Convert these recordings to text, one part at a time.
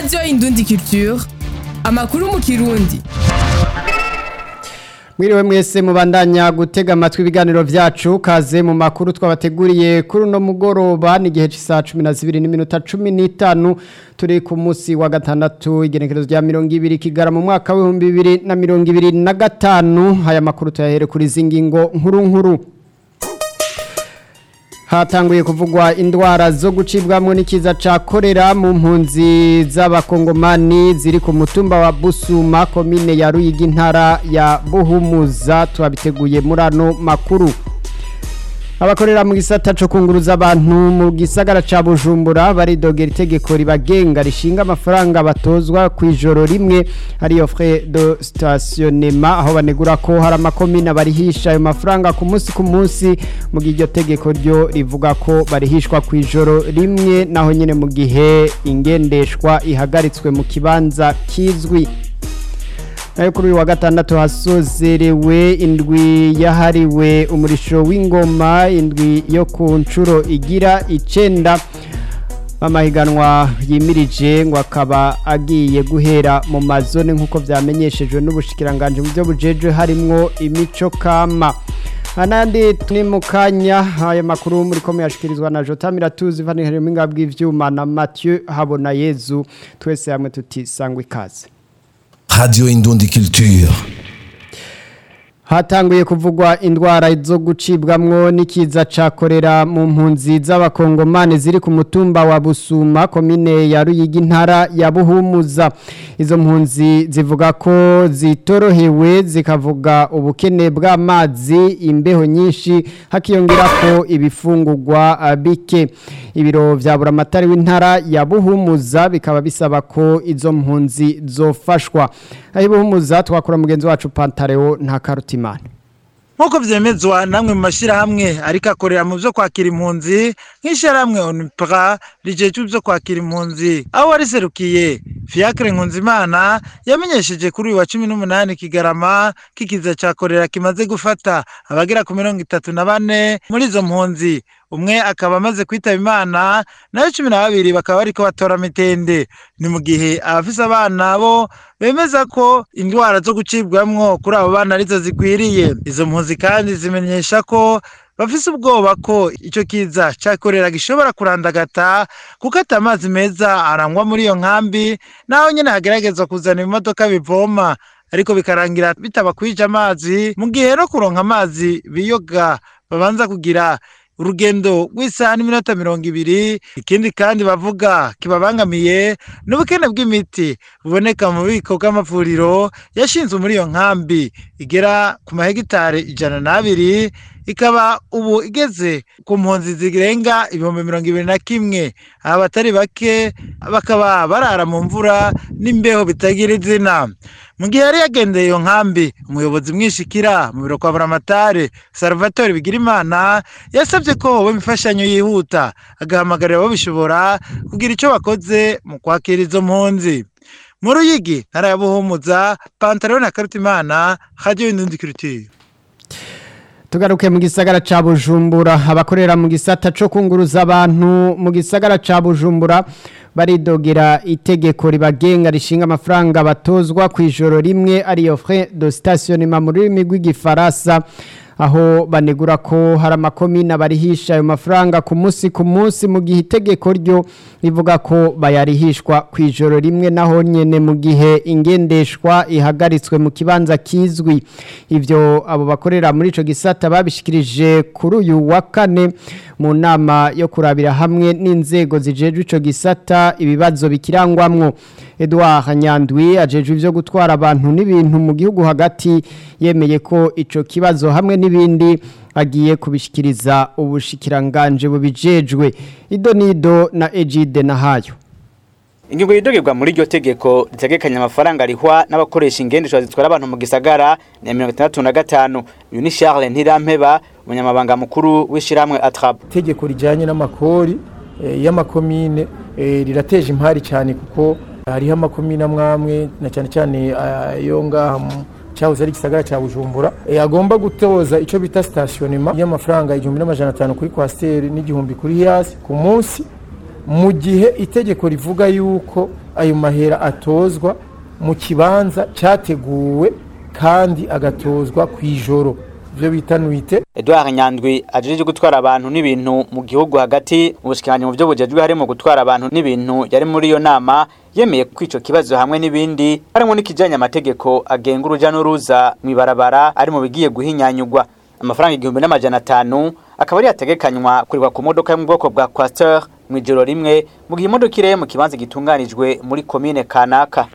radiyo indundi culture amakuru mu kirundi Mwiriwe mwese mubandanya gutega amatwi ibiganiro vyacu kaze mu makuru twabateguriye kuri uno mugoroba ni gihe c'isa 12 n'iminota 15 turi ku musi wa gatandatu igenekerezo rya 200 kigara mu mwaka wa 2025 haya makuru tuyahere kuri zingingo nkuru nkuru hatanguye kuvugwa indwara zo gucibwamwo n'ikiza ca korera mu mpunzi z'abakongomani ziri ku mutumba wa Busuma komine ya Ruyigi intara ya Buhumuza twabiteguye muri ano makuru abakorera mu gisata co kunguruza abantu mu gisagara ca Bujumbura baridogera itegeko ribagenga rishinga amafaranga batozwa ku ijoro rimwe ariyo frais de stationnement aho banegura ko hari amakomine barihisha ayo mafaranga ku munsi ku munsi mu gihe iryo tegeko ryo rivuga ko barihishwa ku ijoro rimwe naho nyene mu gihe ingendeshwa ihagaritswe mu kibanza kizwi nayo kuri uyu wa gatandatu hasozerewe indwi yahariwe umurisho w'ingoma indwi yo ku nshuro igira icenda amahiganwa yimirije ngo akaba agiye guhera mu mazone nk'uko vyamenyeshejwe n'ubushikiranganje mu byo bujejwe harimwo imico kama anandi tuni mu kanya ayo makuru muri komeye yashikirizwa na Jota Miratuzi vanihari mu ngabwi ivyuma na Mathieu Habona Yezu twese hamwe tuti sangwe ikaze Radio Indundi Culture. Hatanguye kuvugwa indwara zo gucibwamwo n'ikiza ca korera mu mpunzi z'abakongomane ziri ku mutumba wa Busuma komine ya Ruyigi intara ya Buhumuza izo mpunzi zivuga ko zitorohewe zikavuga ubukene bw'amazi imbeho nyinshi hakiyongera ko ibifungurwa bike ibiro vya buramatari w'intara ya Buhumuza bikaba bisaba ko izo mpunzi zofashwa aho Buhumuza twakora mugenzi wacu Pantareo nta karutimana nk'uko vyemezwa namwe mu mashirahamwe ariko akorera mu vyo kwakira impunzi nk'ishirahamwe onipra rijejwe ivyo kwakira impunzi aho wariserukiye fiacre nkunzimana yamenyesheje kuri uyu wa cumi n'umunani kigarama kikiza ca korera kimaze gufata abagera ku mirongo itatu na bane muri izo mpunzi umwe akaba amaze kwitaba imana nayo cumi na babiri bakaba bariko batora mitende ni mu gihe abafise abana bo bemeza ko indwara zo gucibwamwo kuri abo bana arizo zikwiriye izo mpunzi kandi zimenyesha ko bafise ubwoba ko ico kiza cakorera gishobora kurandagata kuko ata amazi meza arangwa muri iyo nkambi naho nyene hageragezwa kuzana ibimodoka bivoma ariko bikarangira bitabakwije amazi mu gihe no kuronka amazi biyoga babanza kugira urugendo rw'isaha n'iminota mirongo ibiri ikindi kandi bavuga kibabangamiye n'ubukene bw'imiti buboneka mu bubiko bw'amavuriro yashinzwe muri iyo nkambi igera ku mahegitari ijana n'abiri ikaba ubu igeze ku mpunzi zirenga ibihumbi mirongo ibiri na kimwe aba batari bake bakaba barara mu mvura n'imbeho bitagira izina mu gihe yari yagendeye iyo nkambi umuyobozi mwishikira mu biro kwa buramatare salvatore bigirimana yasabye ko hoba imfashanyo yihuta agahamagarira ababishobora kugira icyo bakoze mu kwakira izo mpunzi mu ruyigi ntara ya buhumuza pantaro na karutimana hajyayo indundi kirutire tugaruke mu gisagara ca Bujumbura abakorera mu gisata co kunguruza abantu mu gisagara ca Bujumbura baridogera itegeko ribagenga rishinga amafaranga batozwa ku ijoro rimwe ariyo frais de stationnement mu rurimi rw'igifaransa aho banegura ko hari amakomine barihisha ayo mafaranga ku munsi ku munsi mu gihe itegeko ryo rivuga ko bayarihishwa ku ijoro rimwe naho nyene mu gihe ingendeshwa ihagaritswe mu kibanza kizwi ivyo abo bakorera muri ico gisata babishikirije kuri uyu wa kane mu nama yo kurabira hamwe n'inzego zijejwe ico gisata ibibazo bikirangwamwo Edouard Nyandwi ajejwe ivyo gutwara abantu n'ibintu mu gihugu hagati yemeye ko ico kibazo hamwe n'ibindi agiye kubishikiriza ubushikiranganje bubijejwe ido nido na Ejide nahayo Ingingo yidogerwa muri iryo tegeko ritegekanya amafaranga arihwa n'abakoresha ingendeshwa zitwara abantu mu gisagara ni mirongo itandatu na gatanu uyu ni Charles Ntirampeba umunyamabanga mukuru w'ishiramwe Atrap itegeko rijyanye n'amakori eh, y'amakomine eh, rirateje impari cyane kuko hariho amakomine amwamwe na cyane cyane ayo ngaha mu cyahoze ari igisagara cya bujumbura eh, agomba gutoza icyo bita stationnement y'amafaranga igihumbi n'amajana atanu kuri kwasiteri n'igihumbi kuri hiyasi ku munsi mu gihe itegeko rivuga yuko ayo mahera atozwa mu kibanza cyateguwe kandi agatozwa ku ijoro ibyo bita nuite Edouard Nyandwi ajije gutwara abantu n'ibintu mu gihugu hagati mu bushikiranje mu byo bujejwe harimo gutwara abantu n'ibintu yari muri iyo nama yemeye ko ico kibazo hamwe n'ibindi harimo n'ikijanye amategeko agenga uruja n'uruza mu ibarabara ari mu bigiye guhinyanyugwa amafaranga igihumbi n'amajana atanu akaba ari yategekanywa kurirwa ku modoka yo mu bwoko bwa Quaster mu ijoro rimwe mu gihe imodoka ireye mu kibanza gitunganijwe muri komine kanaka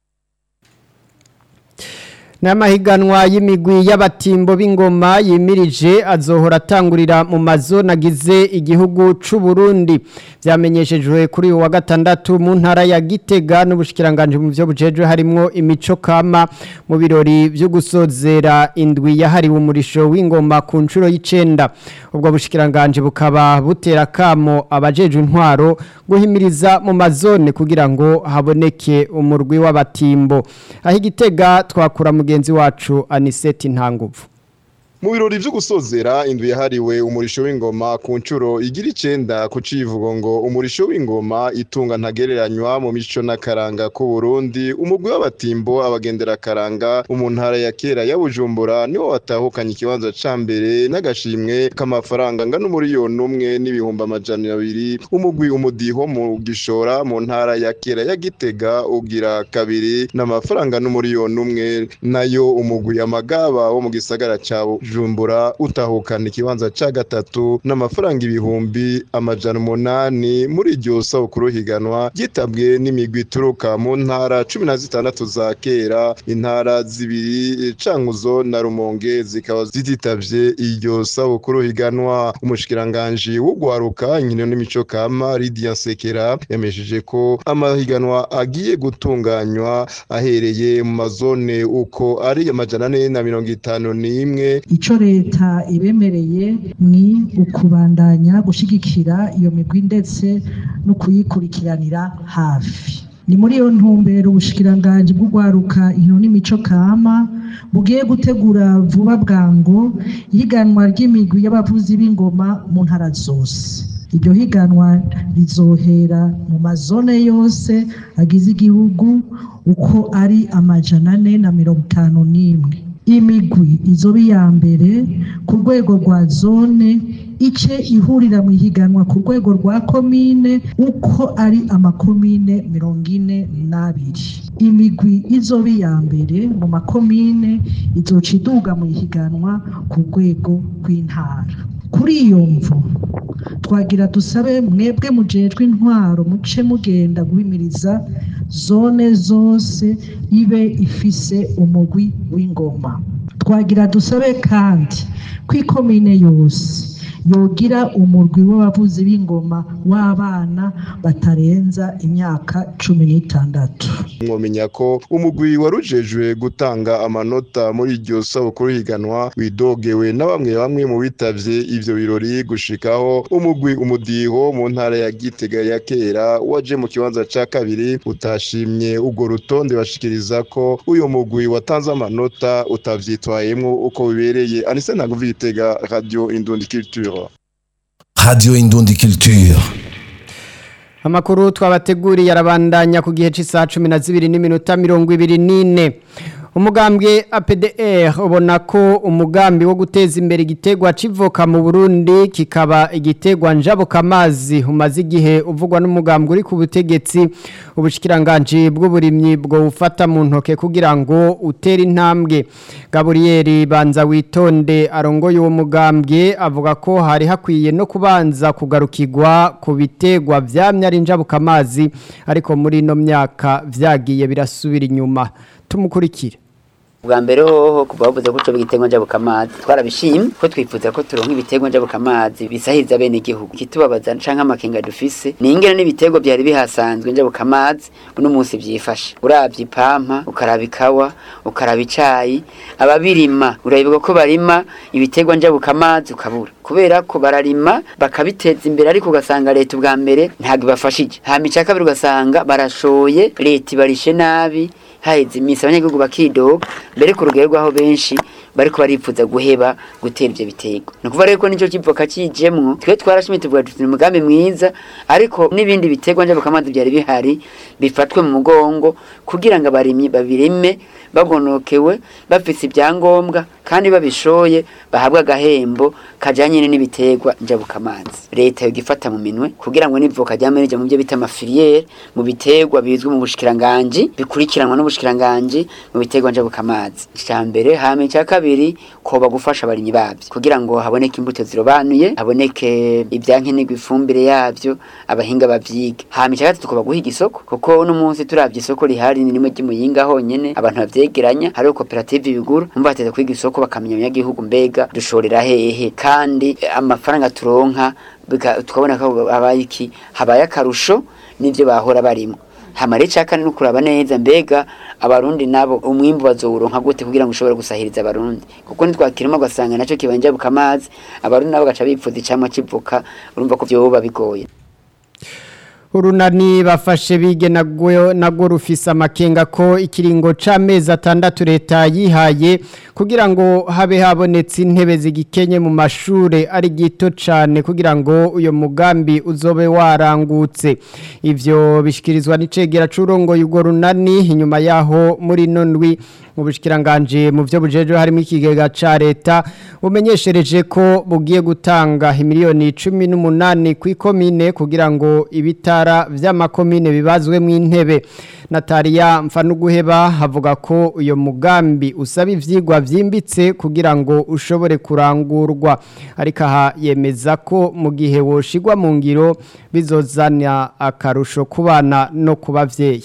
n'amahiganwa y'imigwi y'abatimbo b'ingoma yimirije azohora atangurira mu mazu nagize igihugu c'u Burundi vyamenyeshejwe kuri uyu wa gatandatu mu ntara ya Gitega n'ubushikiranganje mu byo bujejwe harimwo imico kama mu birori byo gusozera indwi yahariwe umurisho w'ingoma ku nshuro y'icenda ubwo bushikiranganje bukaba butera kamo abajejwe intwaro guhimiriza mu mazone kugira ngo haboneke umurwi w'abatimbo aho igitega twakura mugenzi wacu Aniseti Ntanguvu mu birori vyo gusozera indu yahariwe umurisho w'ingoma ku ncuro igira icenda ku civugo ngo umurisho w'ingoma itunga ntagereranywa mu mico n'akaranga ku Burundi umugwi w'abatimbo abagendera karanga mu ntara ya kera ya Bujumbura niwo watahukanye ikibanza ca mbere n'agashimwe k'amafaranga ngana umuriyoni umwe n'ibihumbi amajana abiri umugwi umudiho mu gishora mu ntara ya kera ya Gitega ugira kabiri n'amafaranga n'umuriyoni umwe nayo umugwi amagaba wo mu gisagara ca Bujumbura utahukana ikibanza ca gatatu n'amafaranga ibihumbi amajana umunani muri iryo sabukuru higanwa gitabwe n'imigwi ituruka mu ntara cumi na zitandatu za kera intara zibiri Cankuzo na Rumonge zikaba zititavye iryo sabukuru higanwa umushikiranganji w'ugwaruka inkino n'imico kama Lydia Sekera yamesheje ko amahiganwa agiye gutunganywa ahereye mu mazone uko ari amajana ane na mirongo itanu n'imwe ico leta ibemereye ni ukubandanya gushigikira iyo migwi ndetse no kuyikurikiranira hafi ni muri iyo ntumbero ubushikiranganje bw'ugwaruka inkino n'imico kama bugiye gutegura vuba bwango ihiganwa ry'imigwi y'abavuzi b'ingoma mu ntara zose iryo higanwa rizohera mu mazone yose agize igihugu uko ari amajana ane na mirongo itanu n'imwe imigwi izoba iya mbere ku rwego rwa zone ice ihurira mu ihiganwa ku rwego rwa komine uko ari amakomine mirongo ine n'abiri imigwi izoba iya mbere mu makomine izoca iduga mu ihiganwa ku rwego rw'intara kuri iyo mvu twagira dusabe mwebwe mujejwe intwaro muce mugenda guhimiriza zone zose ibe ifise umugwi w'ingoma twagira dusabe kandi ko ikomine yose yogira umurwi w'abavuzi b'ingoma w'abana batarenza imyaka cumi n'itandatu mwomenya ko umugwi warujejwe gutanga amanota muri iryo sabukuru higanwa widogewe na bamwe bamwe mu bitavye ivyo birori gushikaho umugwi umudiho mu ntara ya Gitega ya kera waje mu kibanza ca kabiri utashimye urwo rutonde bashikiriza ko uyo mugwi watanze amanota utavyitwayemwo uko bibereye anise ntabwo Gitega radio Indundi Culture Radio Indundi Culture. Amakuru twabateguriye arabandanya ku gihe cy'isaha 12 n'iminota 24. Umugambwe APDR ubona ko umugambi wo guteza imbere igitegwa civoka mu Burundi kikaba igitegwa njabuka amazi umaze igihe uvugwa n'umugambwe uri ku butegetsi ubushikiranganje bw'uburimyi bwo ufata mu ntoke kugira ngo utere intambwe Gabriel Banza witonde arongoye uwo mugambwe avuga ko hari hakwiye no kubanza kugarukirwa ku bitegwa vyamye ari njabuka amazi ariko muri no myaka vyagiye birasubira inyuma tumukurikire bwa mbere hoho kuva bavuze ko uco bigitego njabukamazi twarabishimye ko twifuza ko turonka ibitego njabukamazi bisahiriza bene igihugu ikitubabaza canke amakenga dufise ni ingene n'ibitego byari bihasanzwe njabukamazi uno munsi vyifashe uravye ipampa ukaraba ikawa ukaraba icayi ababirima urabibuka ko barima ibitego njabukamazi ukabura kubera ko bararima bakabiteza imbere ariko ugasanga leta ubwa mbere ntabwo ibafashije hama ica kabiri ugasanga barashoye leta ibarishe nabi haheze iminsi abanyagihugu bakidoga mbere ku rugero rw'aho benshi bariko baripfuza guheba gutera ivyo biterwa ni ukuvuga rero ko nico kivoka kijemwo twe twarashimye tuvuga tuti ni umugambi mwiza ariko n'ibindi biterwa njabukamazi byari bihari bifatwe mu mugongo kugira ngo abarimyi babirime bagonokewe bafise ibyangombwa kandi babishoye bahabwe agahembo kajanye n'ibiterwa njabukamazi leta yogifata mu minwe kugira ngo nivoka ryamerije mu byo bita amafiliere mu biterwa bizwi mu bushikiranganji bikurikiranwa n'ubushikiranganji mu biterwa njabukamazi icya mbere hame icya kabiri koba gufasha abarimyi babyo kugira ngo haboneke imbuto zirobanuye haboneke ibyankenerwa ifumbire yabyo abahinga bavyige hame icya gatatu koba guhiga isoko kuko uno munsi turavye isoko rihari ni rimwe ry'imuyinga honyene abantu bavyegeranya hariho koperative bigura umva bateza kwiga isoko bakamenya abanyagihugu mbega dushorera hehe kandi eh, amafaranga turonka bika- tukabona ko habaye iki habaye akarusho n'ivyo bahora barimo hamare cakane no kuraba neza mbega abarundi nabo umwimbu bazowuronka gute kugira ngo ushobore gusahiriza abarundi kuko nitwakirimo ugasanga naco kibanja bukamazi abarundi nabo gaca bipfuza icamwa kivuka urumva ko vyoba bigoye urunani bafashe bige nagwo nagwo rufise amakenga ko ikiringo c'amezi atandatu leta yihaye kugira ngo habe habonetse intebe zigikenye mu mashure ari gito cane kugira ngo uyo mugambi uzobe warangutse ivyo bishikirizwa n'icegera c'urongoye urwo runani inyuma yaho muri nondwi mu bushikiranganje mu byo bujeje harimo ikigega ca leta bumenyeshereje ko bugiye gutanga imiliyoni 18 ku ikomine kugira ngo ibitara vy'amakomine bibazwe mu intebe Natalia Mfanuguheba havuga ko uyo mugambi usaba ivyigwa vyimbitse kugira ngo ushobore kurangurwa ariko aha yemeza ko mu gihe woshigwa mu ngiro bizozana akarusho kubana no kubavyeyi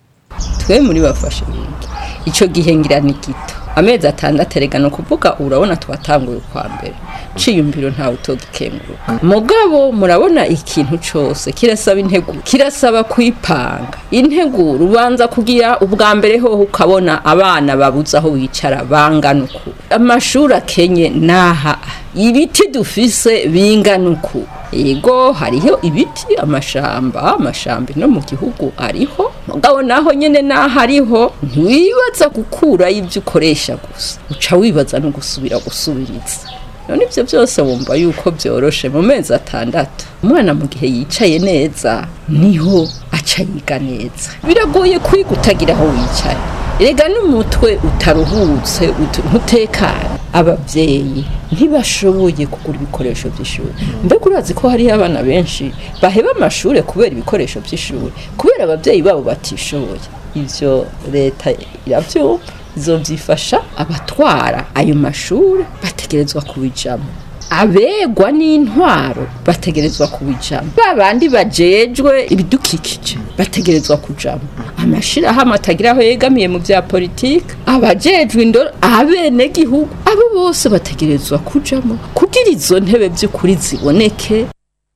twe muri bafashe bige icyo gihe ngira ni gito amezi atandatu erega ni ukuvuga urabona tuwatanguye kwa mbere ciyumviro ntawe utogikenguruka mugabo murabona ikintu cyose kirasaba integuro kirasaba kwipanga integuro ubanza kugira ubwa mbere hoho ukabona abana babuze aho bicara bangana uku amashuri akenye naha ibiti dufise bingana uku yego hariho ibiti amashamba amashamba no mu gihugu ariho mugabo naho nyene naho ariho ntiwibaza gukura ibyo ukoresha gusa uca wibaza no gusubira gusubiriza none ibyo byose wumva yuko byoroshe mu mezi atandatu umwana mu gihe yicaye neza niho aca yiga neza biragoye kwiga utagira aho wicaye rega n'umutwe utaruhutse utu- ntutekanye ababyeyi ntibashoboye kugura ibikoresho by'ishuri mbega urazi ko hariho abana benshi baheba amashuri kubera ibikoresho by'ishuri kubera ababyeyi babo batishoboye ibyo leta irabyumva izobyifasha abatwara ayo mashuri bategerezwa kubijamo abegwa n'intwaro bategerezwa kubijamo ba bandi bajejwe ibidukikije bategerezwa kujamo amashirahamwe atagira aho yegamiye mu bya politiki abajejwe indoro abenegihugu abo bose bategerezwa kujamo kugira izo ntebe by'ukuri ziboneke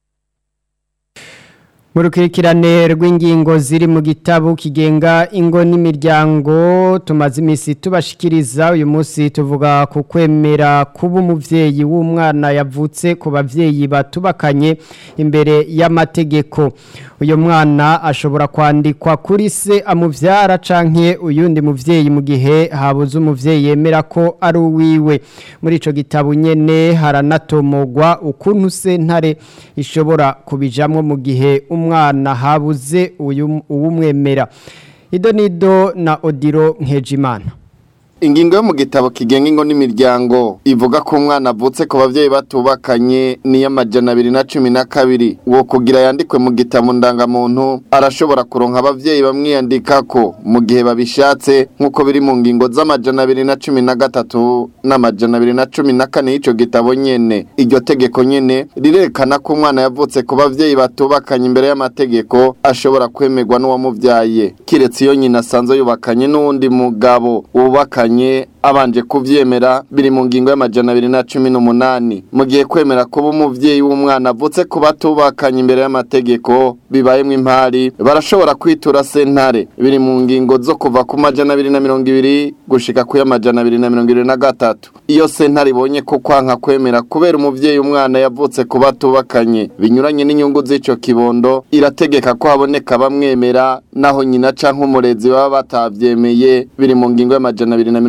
mu rukurikirane rw'ingingo ziri mu gitabo kigenga ingo n'imiryango tumaze iminsi tubashikiriza uyu munsi tuvuga ku kwemera kuba umubyeyi w'umwana yavutse ku babyeyi batubakanye imbere y'amategeko uyu mwana ashobora kwandikwa kuri se amubyara canke uyundi muvyeyi mu gihe habuze umuvyeyi yemera ko ari uwiwe muri ico gitabo nyene haranatomogwa ukuntu sentare ishobora kubijamwo mu gihe umwana habuze uyu uwumwemera ido nido na odiro nkejimana Ingingo yo mu gitabo kigenga ingo n'imiryango ivuga ko umwana avutse ku bavyeyi batubakanye ni y'amajana abiri na cumi na kabiri uwo kugira yandikwe mu gitabo ndangamuntu arashobora kuronka abavyeyi bamwiyandikako mu gihe babishatse nk'uko biri mu ngingo z'amajana abiri na cumi na gatatu n'amajana abiri na cumi na kane y'ico gitabo nyene iryo tegeko nyene rirerekana ko umwana yavutse ku bavyeyi batubakanye imbere y'amategeko ashobora kwemerwa n'uwamuvyaye kiretse iyo nyina asanzwe yubakanye n'uwundi mugabo wubakanye abanje kuvyemera biri mu ngingo y'amajana abiri na cumi n'umunani mu gihe kwemera kuba umuvyeyi w'umwana avutse ku batubakanye imbere y'amategeko bibayemwo impari barashobora kwitura sentare biri mu ngingo zo kuva ku majana abiri na mirongo ibiri gushika ku y'amajana abiri na mirongo ibiri na gatatu iyo sentare ibonye ko kwanka kwemera kubera umuvyeyi umwana yavutse ku batubakanye binyuranye n'inyungu z'ico kibondo irategeka ko haboneka bamwemera naho nyina canke umurezi baba batavyemeye biri mu ngingo y'amajana abiri na mirongo ibiri na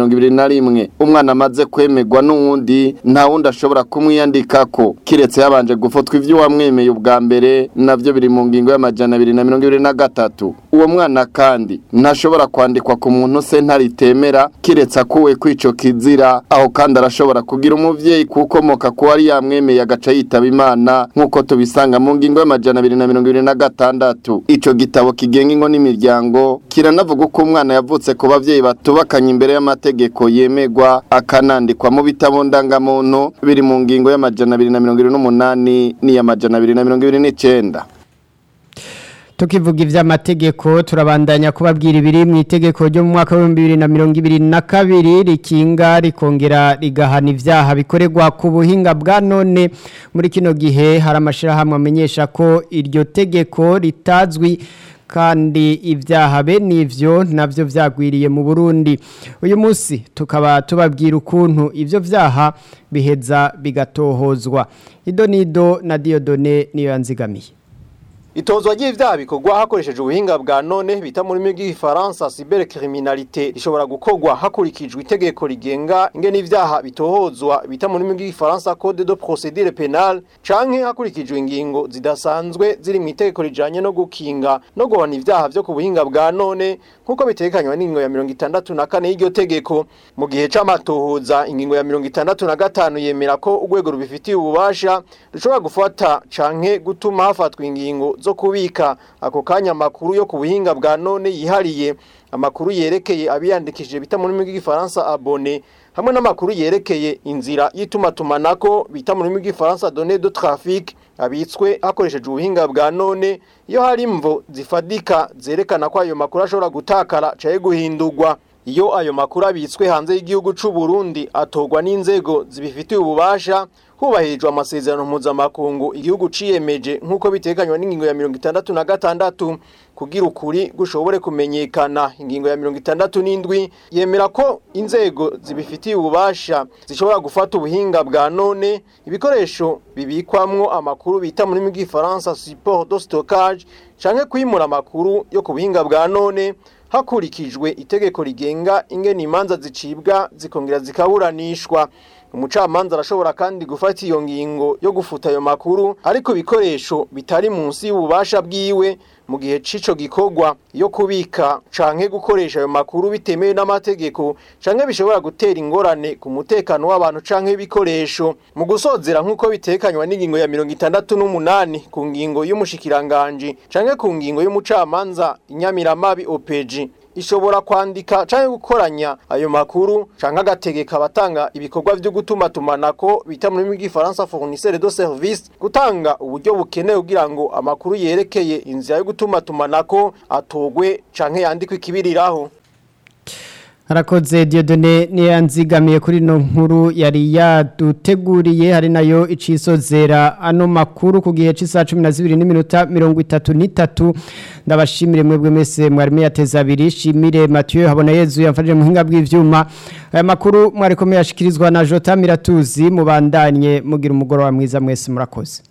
rimwe umwana amaze kwemerwa n'uwundi nta wundi ashobora kumwiyandikako kiretse yabanje gufatwa ivyo wamwemeye ubwa mbere navyo biri mu ngingo y'amajana abiri na mirongo ibiri na gatatu uwo mwana kandi ntashobora kwandikwa ku muntu se ntaritemera kiretse akuwe kw'ico kizira aho kandi arashobora kugira umuvyeyi kukomoka ku wari yamwemeye agaca yitaba imana nk'uko tubisanga mu ngingo y'amajana abiri na mirongo ibiri na gatandatu ico gitabo kigenga ingo n'imiryango kiranavuga uko umwana yavutse ku bavyeyi batubakanye imbere y'amategeko yemegwa akanandikwa mu bitabo ndangamuntu biri mu ngingo y'amajana abiri na mirongo ibiri n'umunani n'iy'amajana abiri na mirongo ibiri n'icenda tukivuga ivy'amategeko turabandanya kubabwira ibiri mu itegeko ryo mu mwaka wa 2022 rikinga rikongera rigahana ivyaha bikorerwa ku buhinga bwa none muri kino gihe hari amashirahamwe amenyesha ko iryo tegeko ritazwi kandi ibyaha bene ivyo navyo vyagwiriye mu Burundi uyu munsi tukaba tubabwira ukuntu ivyo vyaha biheza bigatohozwa idonido na Diodone niyo yanzigamiye Itozwa ry'ivyaha bikorwa hakoresheje ubuhinga bwa none bita muri rurimi rw'igifaransa cybercriminalité rishobora gukorwa hakurikijwe itegeko rigenga ingene ivyaha bitohozwa bita muri rurimi rw'igifaransa code de procédure pénale canke hakurikijwe ingingo zidasanzwe ziri mu itegeko rijanye no gukinga no guhana ivyaha vyo ku buhinga bwa none nk'uko bitegekanywa n'ingingo ya mirongo itandatu na kane y'iryo tegeko mu gihe c'amatohoza ingingo ya mirongo itandatu na gatanu yemera ko urwego rubifitiye ububasha rushobora gufata canke gutuma hafatwa ingingo zo kubika ako kanya amakuru yo ku buhinga bwa none yihariye amakuru yerekeye abiyandikishije bita mu rurimi rw'igifaransa abone hamwe n'amakuru yerekeye inzira y'itumatumanako bita mu rurimi rw'igifaransa données de trafic abitswe hakoresheje ubuhinga bwa none iyo hari imvo zifadika zerekana ko ayo makuru ashobora gutakara caye guhindurwa iyo ayo makuru abitswe hanze y'igihugu c'u Burundi atorwa n'inzego zibifitiye ububasha hubahirijwe amasezerano mpuzamakungu igihugu ciyemeje nk'uko bitekanywa n'ingingo ya mirongo itandatu na gatandatu kugira ukuri gushobore kumenyekana ingingo ya mirongo itandatu n'indwi yemera ko inzego zibifitiye ububasha zishobora gufata ubuhinga bwa none ibikoresho bibikwamwo amakuru bita muri rw'igifaransa support de stockage canke kwimura amakuru yo ku buhinga bwa none hakurikijwe itegeko rigenga ingene imanza zicibwa zikongera zikaburanishwa umucamanza arashobora kandi gufata iyo ngingo yo gufuta ayo makuru ariko ibikoresho bitari munsi y'ububasha bwiwe mu gihe cico gikorwa yo kubika canke gukoresha ayo makuru bitemewe n'amategeko canke bishobora gutera ingorane ku mutekano w'abantu canke ibikoresho mu gusozera nk'uko bitekanywa n'ingingo ya mirongo itandatu n'umunani ku ngingo y'umushikiranganji canke ku ngingo y'umucamanza inyamiramabi opeji ishobora kwandika canke gukoranya ayo makuru canke agategeka abatanga ibikorwa vyo gutuma tumanako bita muri rw'igifaransa fournisseur de service gutanga uburyo bukenewe kugira ngo amakuru yerekeye inzira yo gutuma tumanako atogwe canke yandikwe ikibiriraho Harakoze Diodone niyanzigamiye kuri no nkuru yari yaduteguriye hari nayo icisozera ano makuru ku gihe c'isa 12 n'iminota 33 ndabashimire mwebwe mese mwari yateza abiri shimire Mathieu habona Yezu yamfashije mu hinga bw'ivyuma aya makuru mwari komeye ashikirizwa na Jota Miratuzi mubandanye mugira umugoro wa mwiza mwese murakoze